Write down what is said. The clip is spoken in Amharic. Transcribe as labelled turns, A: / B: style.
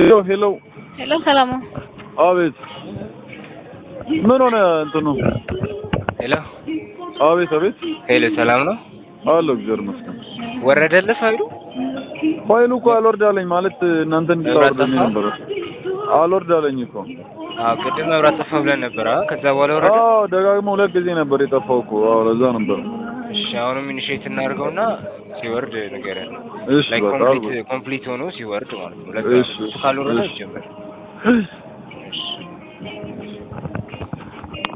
A: ሄሎ ሄሎ
B: ሄሎ ሰላም ነው?
A: አቤት ምን ሆነ እንትኑ
C: ሄሎ
A: አቤት አቤት
C: ሄሎ፣ ሰላም ነው?
A: አለሁ እግዚአብሔር ይመስገን
C: ወረደልህ ፋይሉ?
A: ፋይሉ እኮ አልወርድ አለኝ ማለት እናንተ እንድታወርዱኝ
C: ጠፋ?
A: ነበር አልወርድ አለኝ እኮ
C: አዎ፣ ቅድም መብራት ጠፋ ብለን ነበር። አዎ፣ ከዛ በኋላ ወረደ።
A: አዎ ደጋግሞ ሁለት ጊዜ ነበር የጠፋው እኮ አዎ ለዛ ነበር
C: እሺ፣ አሁንም ኢኒሼት እናድርገውና ሲወርድ ንገረን።
A: እሺ
C: ላይክ
A: በቃ
C: ኮምፕሊት
A: አልኩ
C: ኮምፕሊት ሆኖ ሲወርድ ማለት ነው። ለዛ
A: እሺ፣
C: ነው። እሱ ካልወረደ
A: እሺ።
C: ይጀምር። እሺ